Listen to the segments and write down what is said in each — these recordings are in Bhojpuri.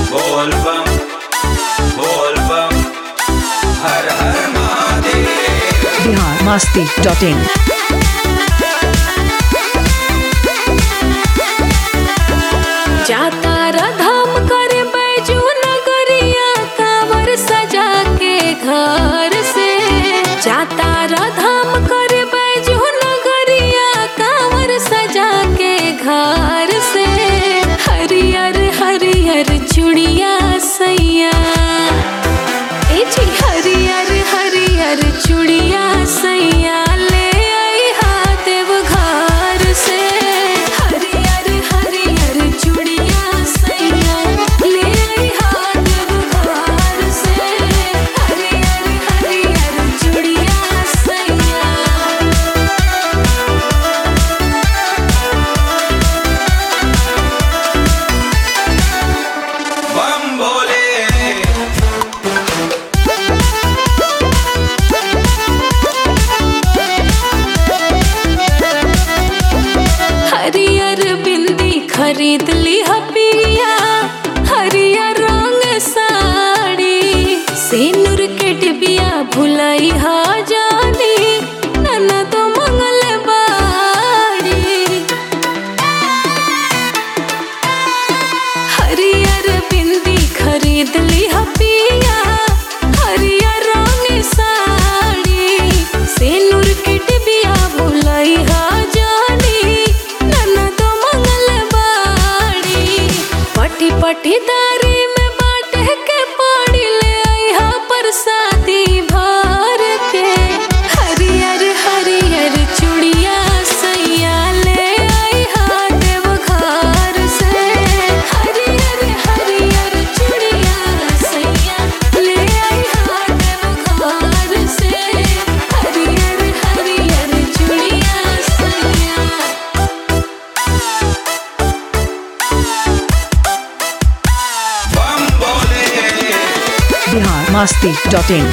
बोल बम बोल बम हर हर महादेव बिहार मस्ती डॉट इन जाता राधाम करे बैजू नगरिया कांवर सजा के घर से जाता राधाम करे बैजू नगरिया कांवर सजा के घर से हरियर हरियर चुड़िया सैया ए जी हरियर हरियर चुड़िया सैया ले आई देव घर से हरियर हरियर चुड़िया सैया ले आई देव घर से हरियर हरियर चुड़िया सैया बम बोले हरियर बिंदी खरीद ली हपिया हरियर रंग साड़ी सिनुर के डिबिया भुलाई हा जानी नन्ना तो मंगल बाड़ी हरियर बिंदी खरीद ली हपिया हरियर रंग साड़ी सिनुर के डिबिया भुलाई हा जानी नन्ना तो मंगल बाड़ी पटी पटी दारी में बाटे के पाड़ी ले आई हा परसादी भर के हरियर हरियर चूड़िया सैया ले आई हा देव घर से हरियर हरियर चूड़िया सैया ले आई हा देव घर से हरियर हरियर चूड़िया सैया बम बोले बिहार मस्ती डॉट इन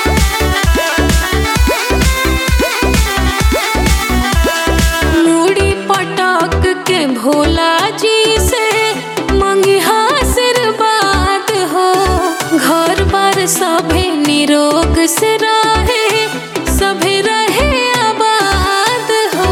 मूड़ी पटक के भोला जी से मंगी आशीर्वाद हो घर बार सभे निरोग से रहे सभे रहे आबाद हो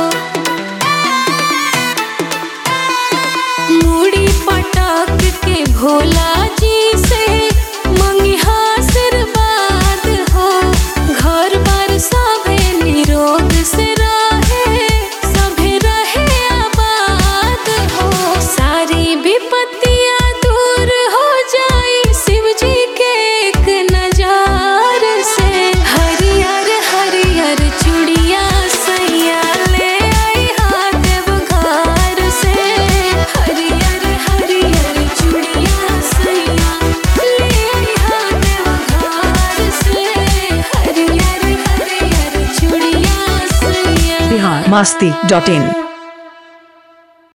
मूड़ी पटक के भोला जी से मंगी आशीर्वाद हो घर बार सभे निरोग से रहे सभे रहे आबाद हो सारी विपत्तियां दूर हो जाई शिव जी के एक नजार से हरियर हरियर चूड़िया सैया ले आई हा देव घर से हरियर हरियर चूड़िया सैया ले आई हा देव घर से हरियर हरियर चूड़िया सैया बिहार मस्ती डॉट इन